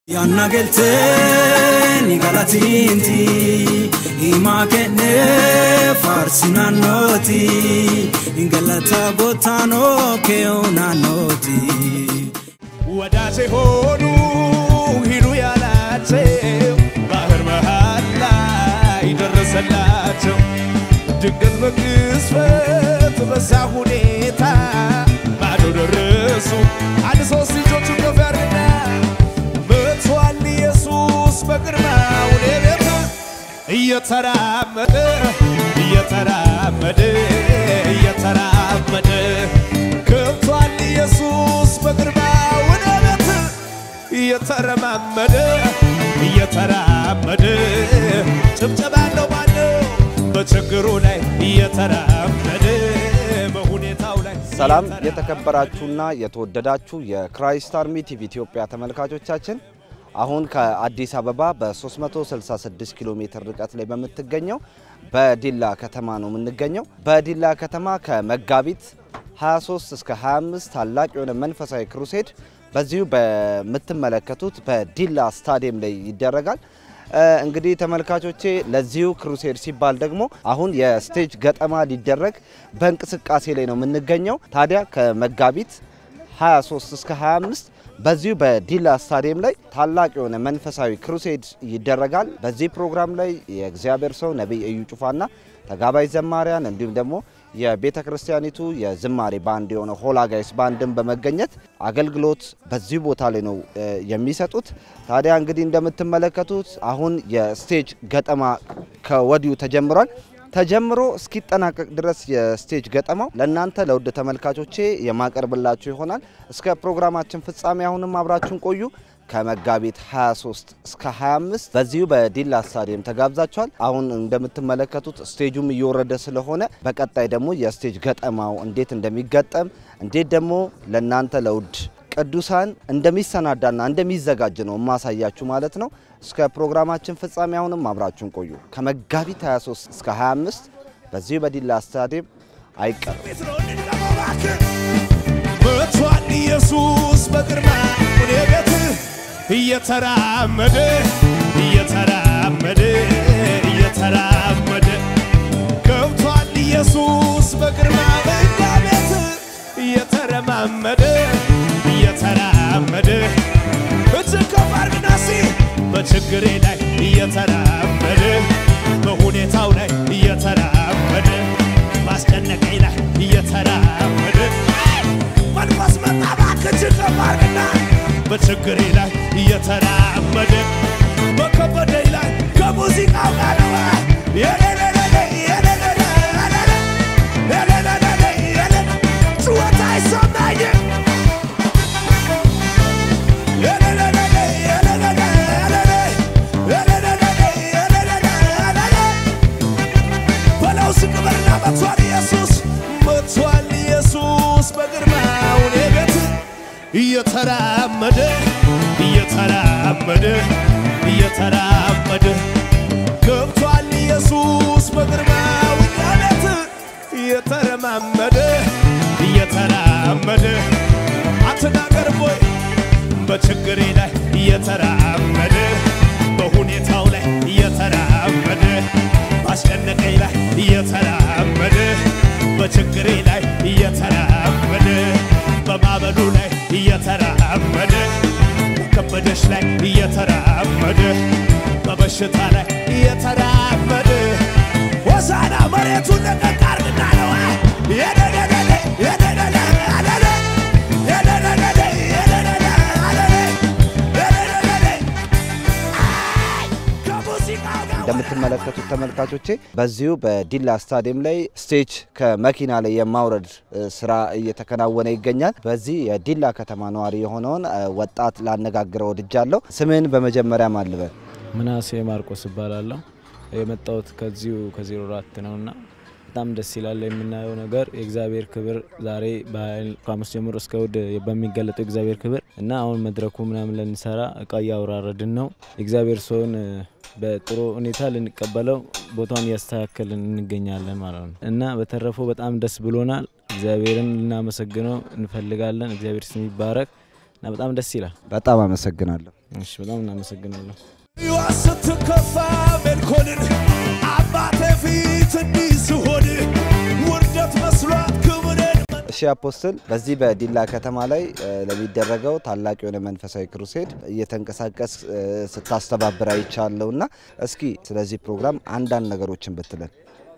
Yaanna galteen galatiinti himaa kennee faarsi naannooti galata gootaanoo kee'oo naannooti. ወዳጄ ሆኑ ሂዱ ያላቸው ባህር መሃል ላይ ደረሰላቸው። ድንገት በቅጽበት በዛ ሁኔታ ማዶ ደረሱ። አንድ ሶስት ልጆቹን ከፍ ያድርግና መጥቷል ኢየሱስ በግርማው ወደ ቤቱ እየተራመደ እየተራመደ እየተራመደ ገብቷል ኢየሱስ በግርማው ወደ ቤት እየተረማመደ እየተራመደ ጭብጨባ አለው ማነው በችግሩ ላይ እየተራመደ በሁኔታው ላይ ሰላም የተከበራችሁና የተወደዳችሁ የክራይስት አርሚ ቲቪ ኢትዮጵያ ተመልካቾቻችን አሁን ከአዲስ አበባ በ366 ኪሎ ሜትር ርቀት ላይ በምትገኘው በዲላ ከተማ ነው የምንገኘው። በዲላ ከተማ ከመጋቢት 23 እስከ 25 ታላቅ የሆነ መንፈሳዊ ክሩሴድ በዚሁ በምትመለከቱት በዲላ ስታዲየም ላይ ይደረጋል። እንግዲህ ተመልካቾቼ ለዚሁ ክሩሴድ ሲባል ደግሞ አሁን የስቴጅ ገጠማ ሊደረግ በእንቅስቃሴ ላይ ነው የምንገኘው። ታዲያ ከመጋቢት 23 እስከ 25 በዚሁ በዲላ ስታዲየም ላይ ታላቅ የሆነ መንፈሳዊ ክሩሴድ ይደረጋል። በዚህ ፕሮግራም ላይ የእግዚአብሔር ሰው ነቢይ እዩ ጩፋና ተጋባይ ዘማሪያን እንዲሁም ደግሞ የቤተ ክርስቲያኒቱ የዝማሬ ባንድ የሆነ ሆላ ጋይስ ባንድን በመገኘት አገልግሎት በዚህ ቦታ ላይ ነው የሚሰጡት። ታዲያ እንግዲህ እንደምትመለከቱት አሁን የስቴጅ ገጠማ ከወዲሁ ተጀምሯል። ተጀምሮ እስኪጠናቀቅ ድረስ የስቴጅ ገጠማው ለእናንተ ለውድ ተመልካቾቼ የማቀርብላችሁ ይሆናል። እስከ ፕሮግራማችን ፍጻሜ አሁንም አብራችሁን ቆዩ። ከመጋቢት 23 እስከ 25 በዚሁ በዲላ ስታዲየም ተጋብዛችኋል። አሁን እንደምትመለከቱት ስቴጁም እየወረደ ስለሆነ በቀጣይ ደግሞ የስቴጅ ገጠማው እንዴት እንደሚገጠም እንዴት ደግሞ ለእናንተ ለውድ ቅዱሳን እንደሚሰናዳና እንደሚዘጋጅ ነው የማሳያችሁ ማለት ነው። እስከ ፕሮግራማችን ፍጻሜ አሁንም አብራችሁን ቆዩ። ከመጋቢት 23 እስከ 25 በዚሁ በዲላ ስታዲየም አይቀርም። መጥቷል ኢየሱስ በግርማ ወደ ቤት እየተራመደ እየተራመደ እየተራመደ ገብቷል ኢየሱስ በግርማ በእኛ ቤት እየተረማመደ እየተራመደ እጅግ ከፍ አድርግና እስኪ በችግሬ ላይ እየተራመደ በሁኔታው ላይ እየተራመደ ማስጨነቀኝ ላይ እየተራመደ መንፈስ መጣ እባክህ እጅግ ከፍ አድርግና በችግሬ ላይ እየተራመደ በከበደኝ ላይ ከሙዚቃው ጋር ነው የሌለሌለ የሌለለ የሌለለ የሌለ ጩኸት አይሰማኝም በለው ዝቅ በልና መጥቷል ኢየሱስ መጥቷል ኢየሱስ በግርማው እኔ ቤት እየተራመደ እየተራመደ እየተራመደ ገብቷል ኢየሱስ በግርማው እኛ ቤት እየተረማመደ እየተራመደ አትናገር ቦይ በችግሬ ላይ እየተራመደ በሁኔታው ላይ እየተራመደ ባስጨነቀኝ ላይ እየተራመደ በችግሬ ላይ እየተራመደ በማበሉ ላይ እየተራመደ በከበደሽ ላይ እየተራመደ በበሽታ ላይ እየተራመደ ሆሳና መሬቱን ለቀቅ አድርግና ነው የደደደደ የደደደ አለለ የደደደደ የደደደ አለለ የደደደደ አይ ከሙዚቃው ጋር እንደምትመለከቱት ተመልካቾቼ በዚሁ በዲላ ስታዲየም ላይ ስቴጅ ከመኪና ላይ የማውረድ እ, ስራ እየተከናወነ ይገኛል። በዚህ የዲላ ከተማ ነዋሪ የሆነውን እ, ወጣት ላነጋግረው ወድጃለሁ። ስምህን በመጀመሪያ ማልበል? ምናሴ ማርቆስ እባላለሁ። የመጣሁት ከዚሁ ከዜሮ አራት ነውና በጣም ደስ ይላል የምናየው ነገር የእግዚአብሔር ክብር ዛሬ በኃይል ከሐሙስ ጀምሮ እስከ እሑድ በሚገለጠው የእግዚአብሔር ክብር እና አሁን መድረኩ ምናምን ልንሰራ እቃ እያወራረድን ነው። የእግዚአብሔር ሰውን በጥሩ ሁኔታ ልንቀበለው ቦታውን እያስተካከልን እንገኛለን ማለት ነው እና በተረፈው በጣም ደስ ብሎናል። እግዚአብሔርን ልናመሰግነው እንፈልጋለን። እግዚአብሔር ስም ይባረክ እና በጣም ደስ ይላል። በጣም አመሰግናለሁ። እሺ፣ በጣም እናመሰግናለሁ። ሕይወት ስትከፋ ሜልኮልን አባቴ ፊት እንዲህ ስሆን ውርደት መስሏት ክብርን እሺ አፖስትል፣ በዚህ በዲላ ከተማ ላይ እ፣ ለሚደረገው ታላቅ የሆነ መንፈሳዊ ክሩሴድ እየተንቀሳቀስ እ፣ ስታስተባብር አይቻለሁ እና እስኪ ስለዚህ ፕሮግራም አንዳንድ ነገሮችን ብትለን።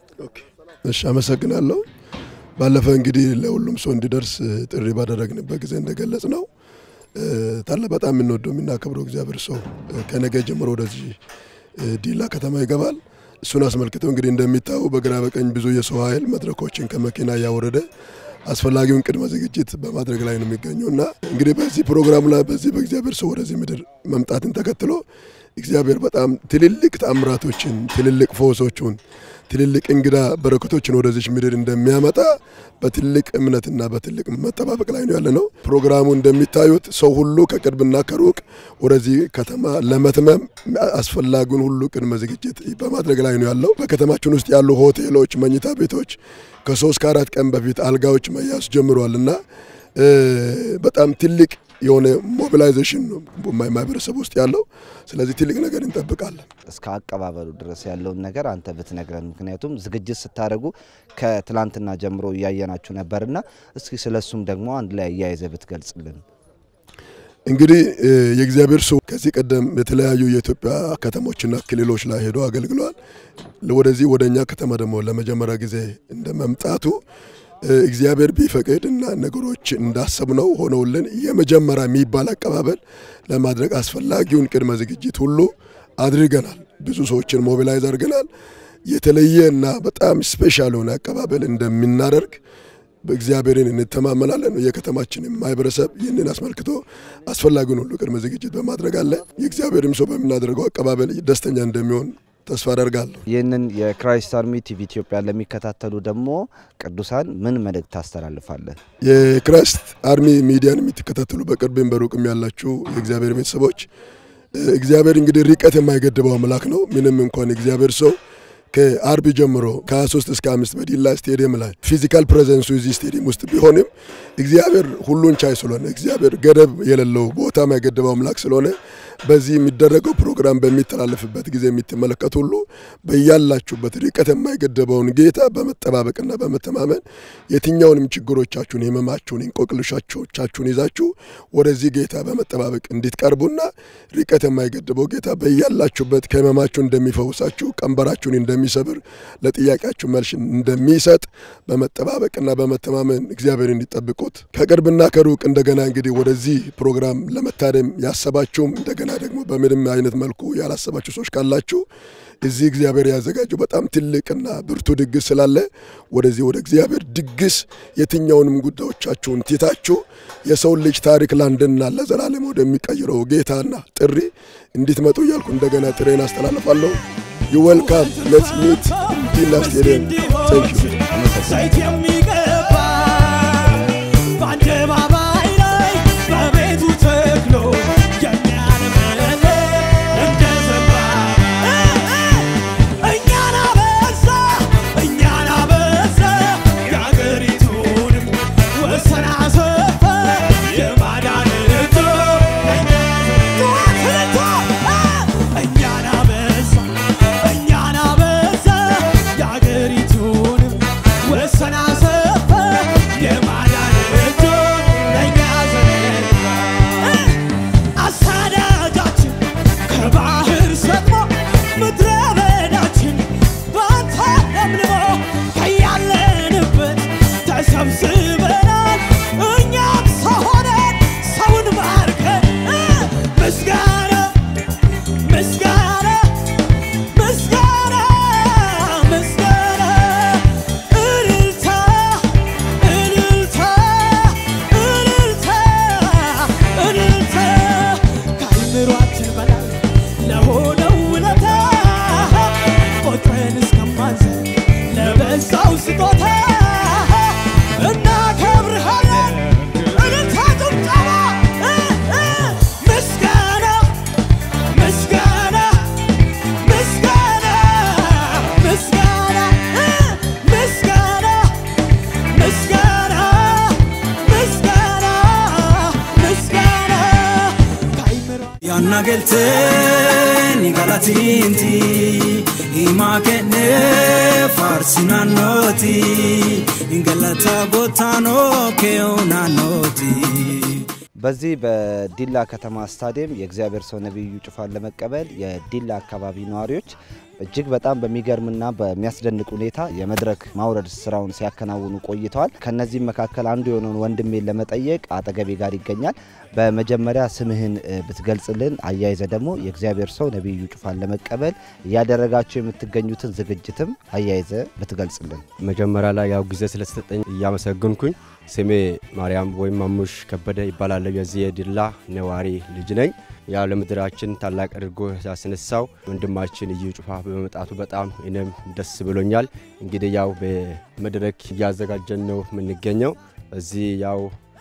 እሺ አመሰግናለሁ። ባለፈ እንግዲህ ለሁሉም ሰው እንዲደርስ እ፣ ጥሪ ባደረግንበት ጊዜ እንደገለጽ ነው እ፣ ታለ በጣም የምንወደው የምናከብረው እግዚአብሔር ሰው እ፣ ከነገ ጀምሮ ወደዚህ እ፣ ዲላ ከተማ ይገባል። እሱን አስመልክቶ እንግዲህ እንደሚታዩ በግራ በቀኝ ብዙ የሰው ኃይል መድረኮችን ከመኪና እያወረደ አስፈላጊውን ቅድመ ዝግጅት በማድረግ ላይ ነው የሚገኘው እና እንግዲህ በዚህ ፕሮግራም ላይ በዚህ በእግዚአብሔር ሰው ወደዚህ ምድር መምጣትን ተከትሎ እግዚአብሔር በጣም ትልልቅ ተአምራቶችን፣ ትልልቅ ፈውሶቹን፣ ትልልቅ እንግዳ በረከቶችን ወደዚች ምድር እንደሚያመጣ በትልቅ እምነትና በትልቅ መጠባበቅ ላይ ነው ያለ ነው። ፕሮግራሙ እንደሚታዩት ሰው ሁሉ ከቅርብና ከሩቅ ወደዚህ ከተማ ለመትመም አስፈላጊውን ሁሉ ቅድመ ዝግጅት በማድረግ ላይ ነው ያለው። በከተማችን ውስጥ ያሉ ሆቴሎች፣ መኝታ ቤቶች ከሶስት ከአራት ቀን በፊት አልጋዎች መያዝ ጀምረዋል እና እ፣ በጣም ትልቅ የሆነ ሞቢላይዜሽን ነው ማህበረሰብ ውስጥ ያለው። ስለዚህ ትልቅ ነገር እንጠብቃለን። እስከ አቀባበሉ ድረስ ያለውን ነገር አንተ ብትነግረን። ምክንያቱም ዝግጅት ስታደርጉ ከትላንትና ጀምሮ እያየናችሁ ነበርና እስኪ ስለሱም ደግሞ አንድ ላይ እያይዘ ብትገልጽልን። እንግዲህ እ፣ የእግዚአብሔር ሰው ከዚህ ቀደም የተለያዩ የኢትዮጵያ ከተሞችና ክልሎች ላይ ሄዶ አገልግሏል። ወደዚህ ወደ እኛ ከተማ ደግሞ ለመጀመሪያ ጊዜ እንደ መምጣቱ እ፣ እግዚአብሔር ቢፈቅድ እና ነገሮች እንዳሰብነው ሆነውልን የመጀመሪያ የሚባል አቀባበል ለማድረግ አስፈላጊውን ቅድመ ዝግጅት ሁሉ አድርገናል። ብዙ ሰዎችን ሞቢላይዝ አድርገናል። የተለየ እና በጣም ስፔሻል የሆነ አቀባበል እንደምናደርግ በእግዚአብሔርን እንተማመናለን። የከተማችን ማህበረሰብ ይህንን አስመልክቶ አስፈላጊውን ሁሉ ቅድመ ዝግጅት በማድረግ አለ። የእግዚአብሔርም ሰው በምናደርገው አቀባበል ደስተኛ እንደሚሆን ተስፋ አደርጋለሁ። ይህንን የክራይስት አርሚ ቲቪ ኢትዮጵያ ለሚከታተሉ ደግሞ ቅዱሳን ምን መልእክት ታስተላልፋለህ? የክራይስት አርሚ ሚዲያን የምትከታተሉ በቅርብም በሩቅም ያላችሁ የእግዚአብሔር ቤተሰቦች እ፣ እግዚአብሔር እንግዲህ ርቀት የማይገድበው አምላክ ነው። ምንም እንኳን እግዚአብሔር ሰው ከአርብ ጀምሮ ከ23 እስከ አምስት በዲላ ስቴዲየም ላይ ፊዚካል ፕሬዘንሱ እዚህ ስቴዲየም ውስጥ ቢሆንም እግዚአብሔር ሁሉን ቻይ ስለሆነ እግዚአብሔር ገደብ የሌለው ቦታ የማይገድበው አምላክ ስለሆነ በዚህ የሚደረገው ፕሮግራም በሚተላለፍበት ጊዜ የምትመለከቱ ሁሉ በያላችሁበት ርቀት የማይገደበውን ጌታ በመጠባበቅና በመተማመን የትኛውንም ችግሮቻችሁን፣ ህመማችሁን፣ እንቆቅልሻችሁን ይዛችሁ ወደዚህ ጌታ በመጠባበቅ እንድትቀርቡና ርቀት የማይገድበው ጌታ በያላችሁበት ከህመማችሁ እንደሚፈውሳችሁ፣ ቀንበራችሁን እንደሚሰብር፣ ለጥያቄያችሁ መልስ እንደሚሰጥ በመጠባበቅና በመተማመን እግዚአብሔር እንዲጠብቁት ከቅርብና ከሩቅ እንደገና እንግዲህ ወደዚህ ፕሮግራም ለመታደም ያሰባችሁም እንደገና ደግሞ በምንም አይነት መልኩ ያላሰባችሁ ሰዎች ካላችሁ እዚህ እግዚአብሔር ያዘጋጀው በጣም ትልቅና ብርቱ ድግስ ስላለ ወደዚህ ወደ እግዚአብሔር ድግስ የትኛውንም ጉዳዮቻችሁን ትታችሁ የሰውን ልጅ ታሪክ ለአንድና ለዘላለም ወደሚቀይረው ጌታና ጥሪ እንድትመጡ እያልኩ እንደገና ጥሬን አስተላልፋለሁ። ዩ ዌልካም ሌትስ ሚት ዲላ ስቴዲየም ቴንክ ዩ ዘይት የሚቀባ በአደባባይ ላይ በቤቱ ተክሎ የሚያለመልም እንደ ዘንባባ እኛን አበዛ እኛን አበዛ የአገሪቱንም ወሰን አሰፋ የማዳን እኛን አበዛ እኛን አበዛ የአገሪቱንም ወሰን አሰፋ galteen galatiinti himaa kennee faarsi naannooti galata gotaanoo kee'oo naannooti. በዚህ በዲላ ከተማ ስታዲየም የእግዚአብሔር ሰው ነቢዩ ጩፋን ለመቀበል የዲላ አካባቢ ነዋሪዎች እጅግ በጣም በሚገርምና በሚያስደንቅ ሁኔታ የመድረክ ማውረድ ስራውን ሲያከናውኑ ቆይተዋል። ከነዚህም መካከል አንዱ የሆነውን ወንድሜን ለመጠየቅ አጠገቤ ጋር ይገኛል። በመጀመሪያ ስምህን እ፣ ብትገልጽልን፣ አያይዘ ደግሞ የእግዚአብሔር ሰው ነቢዩ ጩፋን ለመቀበል እያደረጋቸው የምትገኙትን ዝግጅትም አያይዘ ብትገልጽልን። መጀመሪያ ላይ ያው ጊዜ ስለተሰጠኝ እያመሰግንኩኝ ስሜ ማርያም ወይም ማሙሽ ከበደ ይባላለሁ። የዚህ የዲላ ነዋሪ ልጅ ነኝ። ያው ለምድራችን ታላቅ አድርጎ ያስነሳው ወንድማችን እዩ ጩፋ በመምጣቱ በጣም እኔም ደስ ብሎኛል። እንግዲህ ያው በመድረክ እያዘጋጀን ነው የምንገኘው። እዚህ ያው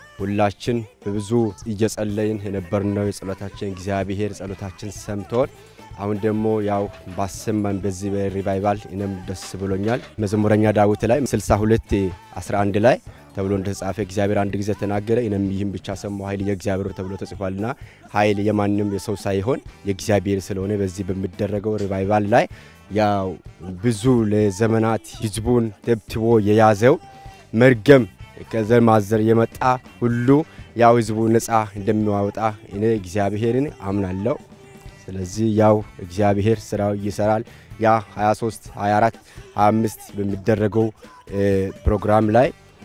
ሁላችን በብዙ እየጸለይን የነበርነው የጸሎታችን እግዚአብሔር ጸሎታችን ሰምቶን አሁን ደግሞ ያው ባሰማን በዚህ በሪቫይቫል እኔም ደስ ብሎኛል። መዝሙረኛ ዳዊት ላይ 62 11 ላይ ተብሎ እንደተጻፈ እግዚአብሔር አንድ ጊዜ ተናገረ፣ እኔም ይህም ብቻ ሰማሁ፣ ኃይል የእግዚአብሔር ተብሎ ተጽፏልና ኃይል የማንም የሰው ሳይሆን የእግዚአብሔር ስለሆነ በዚህ በሚደረገው ሪቫይቫል ላይ ያው ብዙ ለዘመናት ህዝቡን ተብትቦ የያዘው መርገም ከዘር ማዘር የመጣ ሁሉ ያው ህዝቡ ነፃ እንደሚያወጣ እኔ እግዚአብሔርን አምናለሁ። ስለዚህ ያው እግዚአብሔር ስራው ይሰራል። ያ 23 24 25 በሚደረገው እ፣ ፕሮግራም ላይ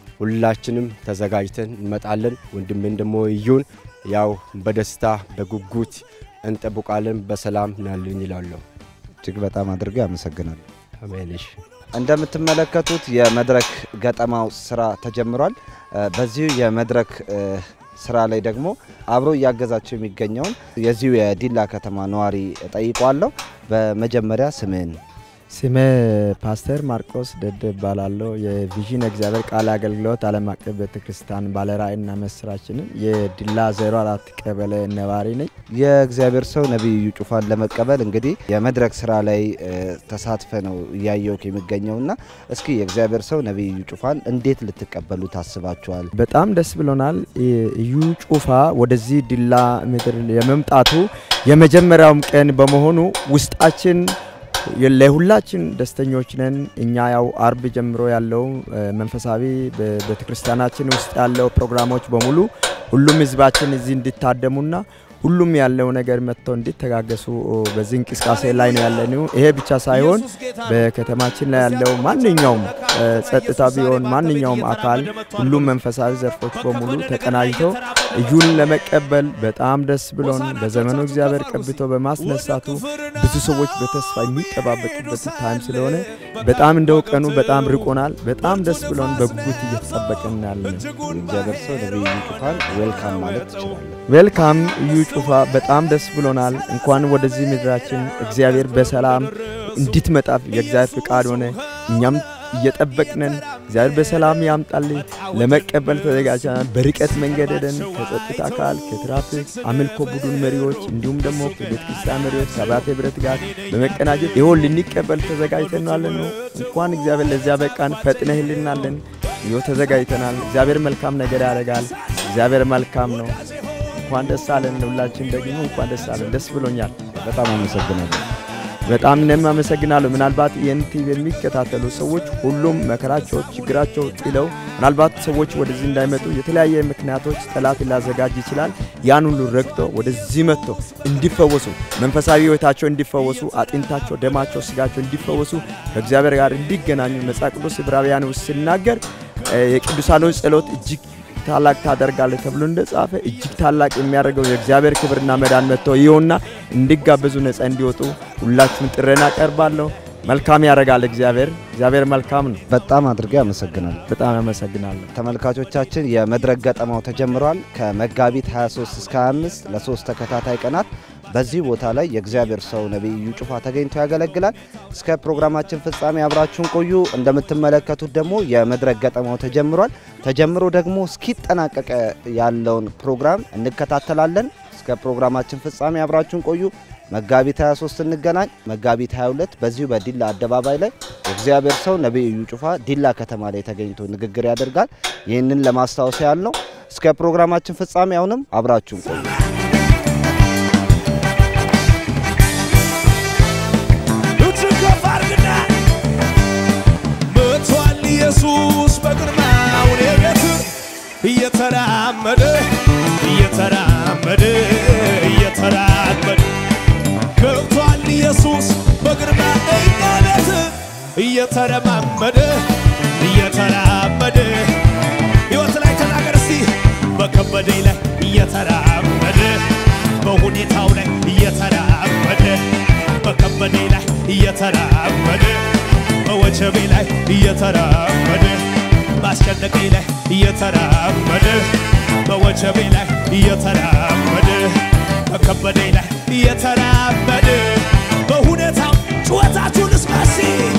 ሁላችንም ተዘጋጅተን እንመጣለን። ወንድሜን ደግሞ እዩን ያው በደስታ በጉጉት እንጠብቃለን። በሰላም ናልን ይላለሁ። እጅግ በጣም አድርጌ አመሰግናለሁ። አሜንሽ እንደምትመለከቱት የመድረክ ገጠማው ስራ ተጀምሯል። እ፣ በዚሁ የመድረክ እ፣ ስራ ላይ ደግሞ አብሮ እያገዛቸው የሚገኘውን የዚሁ የዲላ ከተማ ነዋሪ ጠይቋለሁ። በመጀመሪያ ስምህን ስሜ ፓስተር ማርቆስ ደደ እባላለሁ። የቪዥን እግዚአብሔር ቃል አገልግሎት ዓለም አቀፍ ቤተ ክርስቲያን ባለራእይና መስራችንን የዲላ 04 ቀበሌ ነዋሪ ነኝ። የእግዚአብሔር ሰው ነቢዩ ጩፋን ለመቀበል እንግዲህ የመድረክ ስራ ላይ እ፣ ተሳትፈ ነው እያየው የሚገኘውና እስኪ የእግዚአብሔር ሰው ነቢዩ ጩፋን እንዴት ልትቀበሉ ታስባችኋል? በጣም ደስ ብሎናል። እዩ ጩፋ ወደዚህ ዲላ ምድር የመምጣቱ የመጀመሪያውም ቀን በመሆኑ ውስጣችን ለሁላችን ደስተኞች ነን። እኛ ያው አርብ ጀምሮ ያለው እ፣ መንፈሳዊ በቤተ ክርስቲያናችን ውስጥ ያለው ፕሮግራሞች በሙሉ ሁሉም ህዝባችን እዚህ እንዲታደሙና ሁሉም ያለው ነገር መጥተው እንዲተጋገሱ በዚህ እንቅስቃሴ ላይ ነው ያለነው። ይሄ ብቻ ሳይሆን በከተማችን ላይ ያለው ማንኛውም እ፣ ጸጥታ ቢሆን ማንኛውም አካል ሁሉም መንፈሳዊ ዘርፎች በሙሉ ተቀናጅተው እዩን ለመቀበል በጣም ደስ ብሎን በዘመኑ እግዚአብሔር ቀብቶ በማስነሳቱ ብዙ ሰዎች በተስፋ የሚጠባበቅበት ታይም ስለሆነ በጣም እንደው ቀኑ በጣም ርቆናል። በጣም ደስ ብሎን በጉጉት እየተጠበቅን ያለን። የእግዚአብሔር ሰው ነቢዩ ጩፋን ዌልካም ማለት ትችላለን። ዌልካም እዩ ጩፋ በጣም ደስ ብሎናል። እንኳን ወደዚህ ምድራችን እግዚአብሔር በሰላም እንድትመጣ የእግዚአብሔር ፍቃድ ሆነ። እኛም እየጠበቅነን እግዚአብሔር በሰላም ያምጣልኝ ለመቀበል ተዘጋጅተናል። በርቀት መንገድ ሄደን ከጸጥታ አካል ከትራፊክ አምልኮ ቡድን መሪዎች እንዲሁም ደግሞ ከቤተ ክርስቲያን መሪዎች ሰባት ህብረት ጋር በመቀናጀት ይሆን ልንቀበል ተዘጋጅተናለን ነው። እንኳን እግዚአብሔር ለዚያ በቃን። ፈጥነህልናለን። ይኸው ተዘጋጅተናል። እግዚአብሔር መልካም ነገር ያደርጋል። እግዚአብሔር መልካም ነው። እንኳን ደስ አለን። ለሁላችን ደግሞ እንኳን ደስ አለን። ደስ ብሎኛል። በጣም አመሰግናለሁ። በጣም እኔም አመሰግናለሁ። ምናልባት ይህን ቲቪ የሚከታተሉ ሰዎች ሁሉም መከራቸው፣ ችግራቸው ጥለው ምናልባት ሰዎች ወደዚህ እንዳይመጡ የተለያየ ምክንያቶች ጠላት ሊያዘጋጅ ይችላል። ያን ሁሉ ረግጦ ወደዚህ መጥቶ እንዲፈወሱ መንፈሳዊ ህይወታቸው እንዲፈወሱ፣ አጥንታቸው፣ ደማቸው፣ ስጋቸው እንዲፈወሱ ከእግዚአብሔር ጋር እንዲገናኙ መጽሐፍ ቅዱስ ዕብራውያን ውስጥ ሲናገር እ፣ የቅዱሳኖች ጸሎት እጅግ ታላቅ ታደርጋለህ ተብሎ እንደጻፈ እጅግ ታላቅ የሚያደርገው የእግዚአብሔር ክብርና መዳን መጥቶ ይኸውና እንዲጋበዙ ነጻ እንዲወጡ ሁላችሁም ጥሬን አቀርባለሁ። መልካም ያደርጋል እግዚአብሔር። እግዚአብሔር መልካም ነው። በጣም አድርጌ አመሰግናለሁ። በጣም አመሰግናለሁ። ተመልካቾቻችን የመድረክ ገጠማው ተጀምሯል። ከመጋቢት 23 እስከ 25 ለሶስት ተከታታይ ቀናት በዚህ ቦታ ላይ የእግዚአብሔር ሰው ነቢዩ ጩፋ ተገኝቶ ያገለግላል። እስከ ፕሮግራማችን ፍጻሜ አብራችሁን ቆዩ። እንደምትመለከቱት ደግሞ የመድረክ ገጠማው ተጀምሯል። ተጀምሮ ደግሞ እስኪጠናቀቀ ያለውን ፕሮግራም እንከታተላለን። እስከ ፕሮግራማችን ፍጻሜ አብራችሁን ቆዩ። መጋቢት 23 እንገናኝ። መጋቢት 22 በዚሁ በዲላ አደባባይ ላይ የእግዚአብሔር ሰው ነቢዩ ጩፋ ዲላ ከተማ ላይ ተገኝቶ ንግግር ያደርጋል። ይህንን ለማስታወስ ያህል ነው። እስከ ፕሮግራማችን ፍጻሜ አሁንም አብራችሁን ቆዩ። ገብቷል ኢየሱስ በግርማ እኛ ቤት እየተረማመደ እየተራመደ ሕይወት ላይ ተናገር እስቲ በከበደኝ ላይ እየተራመደ በሁኔታው ላይ እየተራመደ በከበደኝ ላይ እየተራመደ በወጀቤ ላይ እየተራመደ ባስጨነቀኝ ላይ እየተራመደ በወጀቤ ላይ እየተራመደ በከበደኝ ላይ እየተራመደ በሁኔታው ጩኸታችሁን እስማሲ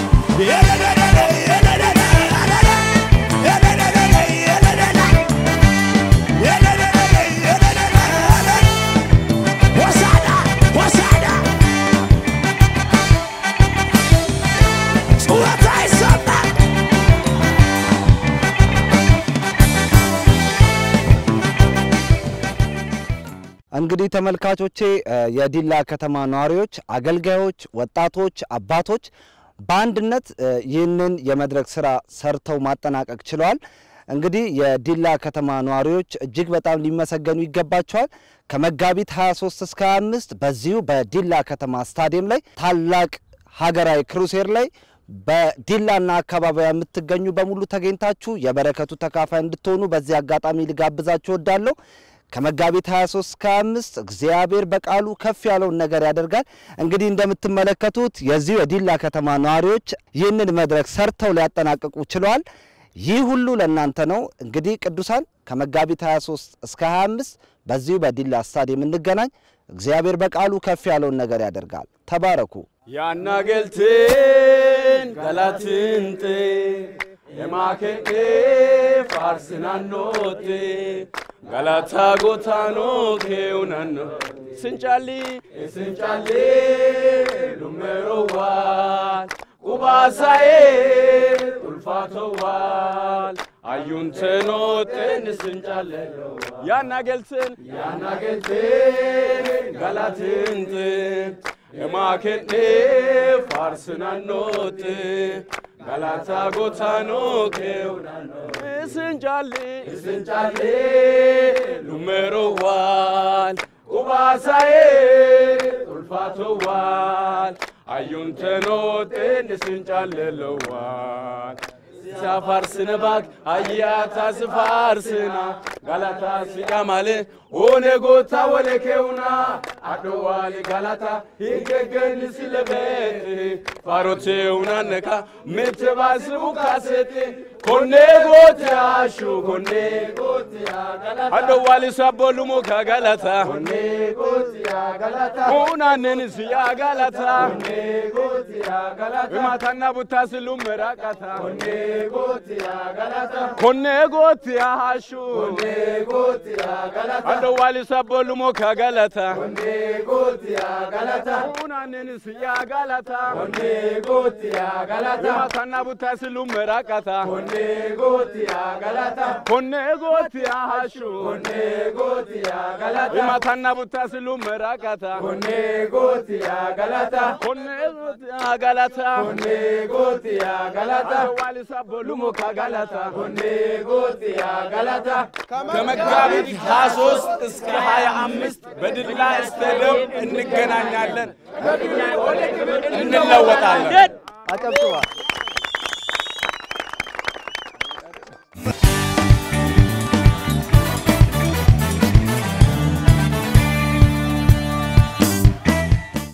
ሆሳና ሆሳና ጩኸት አይሰማም እንግዲህ ተመልካቾቼ እ የዲላ ከተማ ነዋሪዎች፣ አገልጋዮች፣ ወጣቶች፣ አባቶች በአንድነት እ ይህንን የመድረክ ስራ ሰርተው ማጠናቀቅ ችለዋል። እንግዲህ የዲላ ከተማ ነዋሪዎች እጅግ በጣም ሊመሰገኑ ይገባቸዋል። ከመጋቢት 23 እስከ 25 በዚሁ በዲላ ከተማ ስታዲየም ላይ ታላቅ ሀገራዊ ክሩሴር ላይ በዲላና አካባቢያ የምትገኙ በሙሉ ተገኝታችሁ የበረከቱ ተካፋይ እንድትሆኑ በዚህ አጋጣሚ ልጋብዛችሁ እወዳለሁ። ከመጋቢት 23 እስከ 25 እግዚአብሔር በቃሉ ከፍ ያለውን ነገር ያደርጋል። እንግዲህ እንደምትመለከቱት የዚሁ የዲላ ከተማ ነዋሪዎች ይህንን መድረክ ሰርተው ሊያጠናቅቁ ችለዋል። ይህ ሁሉ ለእናንተ ነው። እንግዲህ ቅዱሳን ከመጋቢት 23 እስከ 25 በዚሁ በዲላ ስታዲየም እንገናኝ። እግዚአብሔር በቃሉ ከፍ ያለውን ነገር ያደርጋል። ተባረኩ። ያናገልትን ገላትንጥ የማኬኔ ፋርስናኖቴ ገላታ ጎታኖ ኬውናኖ ስንጫሊ ስንጫሊ ሉሜሮዋል ቁባሳዬ ጡልፋቶዋል አዩንተኖጤን ስንጫለለው ያናገልትን ያናገልትን ገላትንጥን የማኬኔ ፋርስናኖት ገላታ ጎታኖ ኬውናኖ እስንጫሌ እስንጫሌ ሉሜሮዋል ቁባሳዬ ጡልፋቶዋል አዩንተኖጤን ስንጫለለዋል ሲያፋርስነ ባክ አያታ ስፋርስና ጋላታ ሲያማለ ኦኔ ጎታ ወለ ኬውና አዶዋሌ ጋላታ ሂገገን ሲለቤት ፋሮቴውና ነካ ምትባስቡ ካሴት ኮኔ ጎቴ አሹ ኮኔ አዶዋሌ ሳቦሉሞ ከጋላታ ሁናንን ሲያ ጋላታ ማታና ቡታ ስሉ ምራቃታ ኮኔ ጎቲያ ሃሹ አንዶ ዋሊ ሰቦሉሞ ከገለታ ሁናንን ስያ ጋላታ ማታና ቡታ ስሉ ምራቃታ ኮኔ ጎቲያ ሃሹ ማታና ቡታ ስሉ ምራቃታ ኮኔ ጎቲያ ጋላታ ዋሊ ሰቦሉሞ ከገለታ ከመጋቢት 23 እስከ 25 በድላ ስታዲየም እንገናኛለን፣ እንለወጣለን። አጨብጭባ